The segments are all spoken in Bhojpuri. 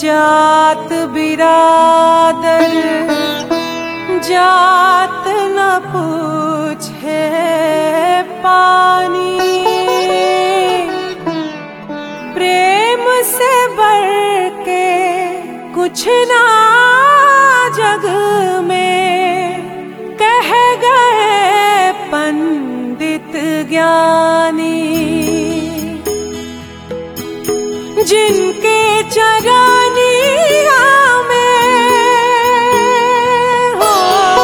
जात बिरादर जात न पूछे पानी प्रेम से बढ़ के कुछ ना जग में कह गए पंडित ज्ञानी जिनके चरनिया में हो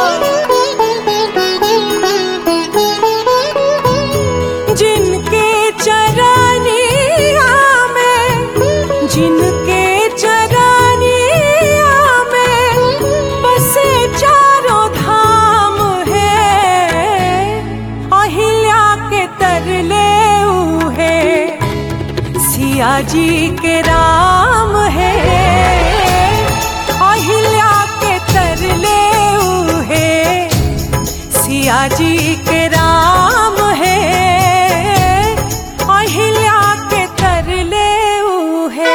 जिनके चरनिया में जिनके चरनिया में बसे चारों धाम है अहिल्या के तरले उहे सिया जी के राम है अहिल्या के तरले उहे सिया जी के राम है अहिल्या के तरले उहे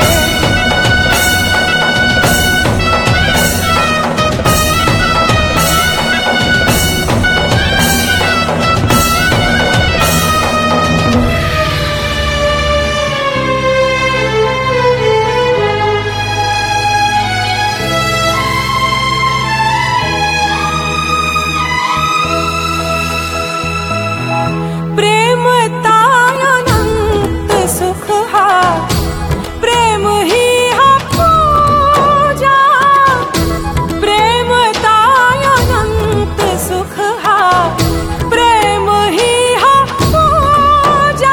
प्रेम तायनंत सुख हा प्रेम ही हा पूजा प्रेम तायनंत सुख हा प्रेम ही हा पूजा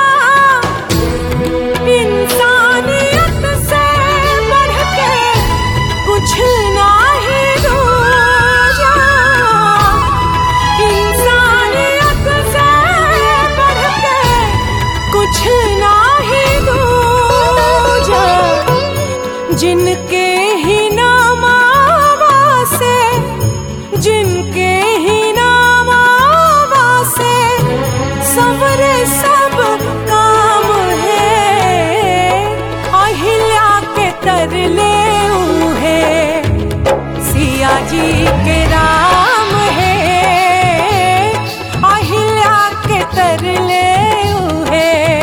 इंसानियत से बढ़ के कुछ ना ही दूजा इंसानियत से बढ़ के कुछ ना ही दूजा जिनके ही नामावा से जिनके ही नामावा से सवरे सब काम है अहिल्या के तरले उहे सिया जी के राम है अहिल्या के तरले उहे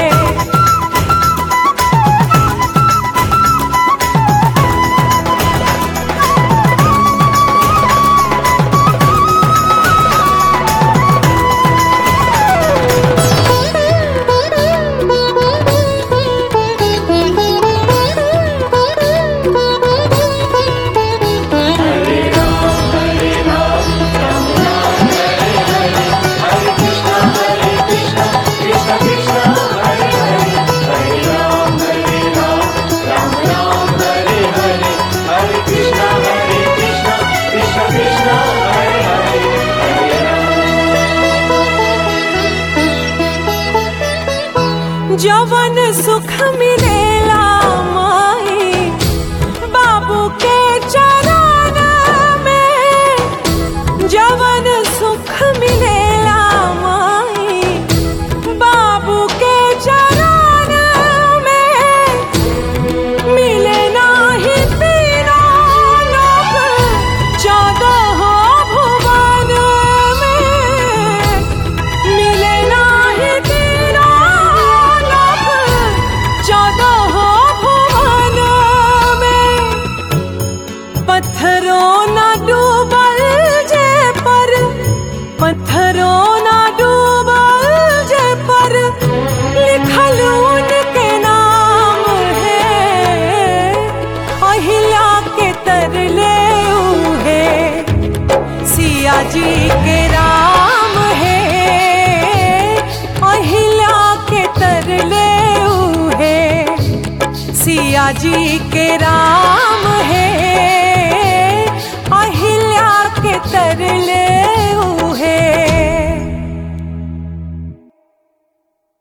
जवन सुख मिलेला माई बाबू के चरण में जवन सुख मिलेला माई बाबू के चरण में मिले नाही तीनों लोक चौदह भुवन में मिले नाही तीनों लोक चौदह भुवन में पत्थरों न डूबल जे पर पत्थरों न डूबल जे पर लिखल उनके नाम है अहिल्या के तरले उहे सिया जी के राम है अहिल्या के तरले उहे सिया जी के राम